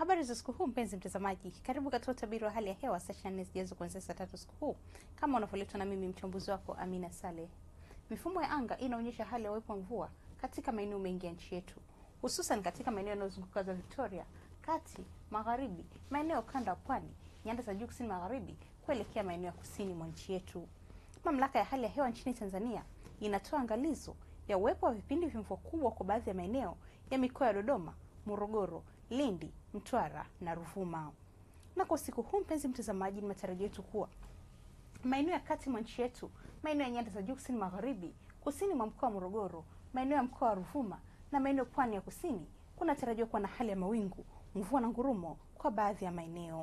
Habari za siku huu mpenzi mtazamaji, karibu katika utabiri wa hali ya hewa saa 24 zijazo kuanzia saa tatu siku huu, kama unavyoletwa na mimi mchambuzi wako Amina Saleh. Mifumo ya anga inaonyesha hali ya uwepo wa mvua katika maeneo mengi ya nchi yetu, hususan katika maeneo yanayozunguka za Victoria, kati, magharibi, maeneo kanda ya pwani, nyanda za juu kusini magharibi, kuelekea maeneo ya kusini mwa nchi yetu. Mamlaka ya hali ya hewa nchini Tanzania inatoa angalizo ya uwepo wa vipindi vya mvua kubwa kwa baadhi ya maeneo ya mikoa ya Dodoma, Morogoro, Lindi, Mtwara na Ruvuma. Na kwa usiku huu, mpenzi mtazamaji, ni matarajio yetu kuwa maeneo ya kati mwa nchi yetu, maeneo ya nyanda za juu kusini magharibi, kusini mwa mkoa wa Morogoro, maeneo ya mkoa wa Ruvuma na maeneo pwani ya kusini kunatarajiwa kuwa na hali ya mawingu, mvua na ngurumo kwa baadhi ya maeneo.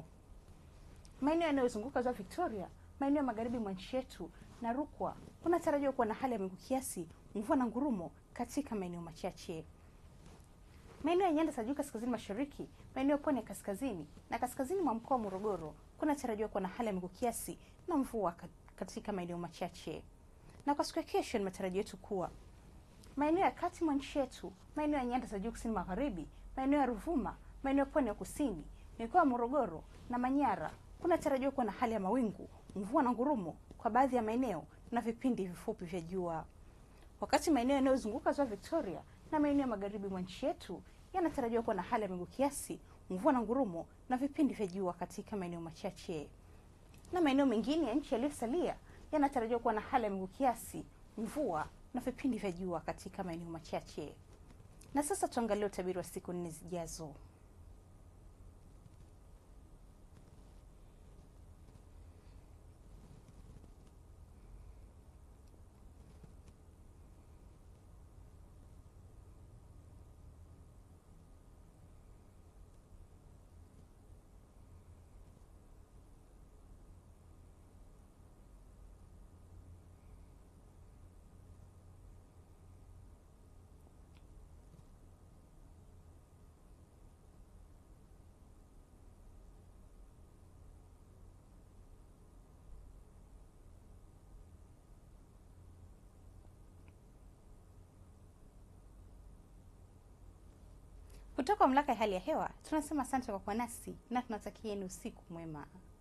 Maeneo yanayozunguka ziwa Victoria, maeneo ya magharibi mwa nchi yetu na Rukwa kunatarajiwa kuwa na hali ya mawingu kiasi, mvua na ngurumo katika maeneo machache. Maeneo ya nyanda za juu kaskazini mashariki, maeneo pwani ya kaskazini na kaskazini mwa mkoa wa Morogoro kunatarajiwa kuwa na hali ya mawingu kiasi na mvua katika maeneo machache. Na kwa siku ya kesho, ni matarajio yetu kuwa maeneo ya kati mwa nchi yetu, maeneo ya nyanda za juu kusini magharibi, maeneo ya Ruvuma, maeneo ya pwani ya kusini, mikoa ya Morogoro na Manyara kunatarajiwa kuwa na hali ya mawingu, mvua na ngurumo kwa baadhi ya maeneo na vipindi vifupi vya jua. Wakati maeneo yanayozunguka ziwa Victoria na maeneo ya magharibi mwa nchi yetu yanatarajiwa kuwa na hali ya mawingu kiasi, mvua na ngurumo na vipindi vya jua katika maeneo machache. Na maeneo mengine ya nchi yaliyosalia yanatarajiwa kuwa na hali ya mawingu kiasi, mvua na vipindi vya jua katika maeneo machache. Na sasa tuangalie utabiri wa siku nne zijazo. Kutoka mamlaka ya hali ya hewa tunasema asante kwa kuwa nasi na tunatakieni usiku mwema.